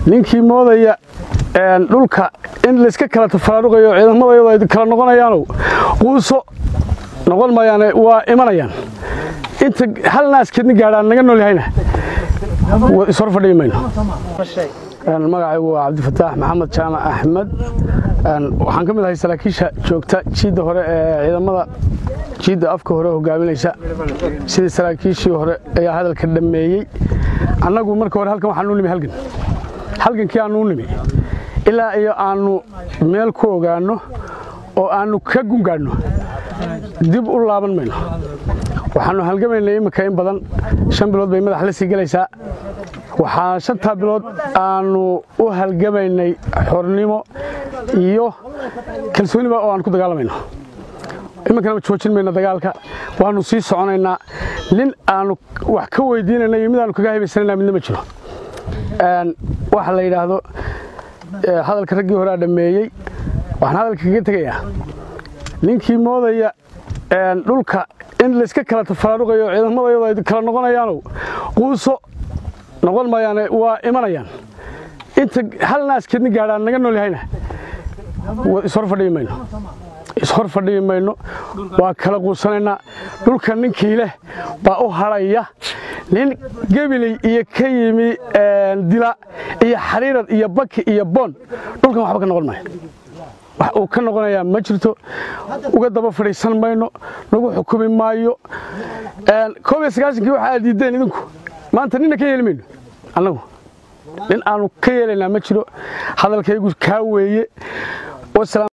ninkii moodaya dhulka in layska kala tafaraaruqayo ciidamadayadu ay kala noqonayaanow quuso noqon mayaane waa imanayaan inta hal naaskeedni gaadhaan naga nool yahayna ishor fadhiyi mayno magacaygu waa cabdifataax maxamed jaamac axmed waxaan ka mid ahay saraakiisha joogta jiidda hore ee ciidamada jiidda afka hore hogaaminaysa sidii saraakiishii hore ayaa hadalka dhammeeyey annagu marka hore halkan waxaanuu nimi halgan halgankii aanuu nimi ilaa iyo aannu meel ku ogaanno oo aannu ka gungaadhno dib u laaban mayno waxaannu halgamaynay imminka in badan shan bilood bay madax la sii gelaysaa waxaa shantaa bilood aannu u halgamaynay xornimo iyo kalsooniba oo aan ku dagaalamayno iminkana joojin mayno dagaalka waannu sii soconaynaa nin aannu wax ka weydiinayna iyo mid aannu kaga haybaysanayna midna ma jiro waxa la yidhaahdo hadalka raggii horea dhammeeyey waxaan hadalka kaga tegayaa ninkii moodaya dhulka in layska kala tafaraaruqayo ciidamadayadu ay kala noqonayaanow quuso noqon mayaane waa imanayaan inta hal naaskeedni gaadhaan naga nool yahayna ishor fadhiyi mayno ishor fadhiyi mayno waa kala quusanaynaa dhulka ninkii leh baa u hadhaya nin gebiley iyo ka yimi dila iyo xariirad iyo baki iyo boon dhulkan waxba ka noqon maayo wax uu ka noqonayaa ma jirto uga daba fadhiisan mayno lagu xukumi maayo koob iyo sagaashankii waxa aad diiddeen idinku maanta ninna ka yeeli mayno annagu nin aanu ka yeelaynaa ma jiro hadalkaygu kaa weeye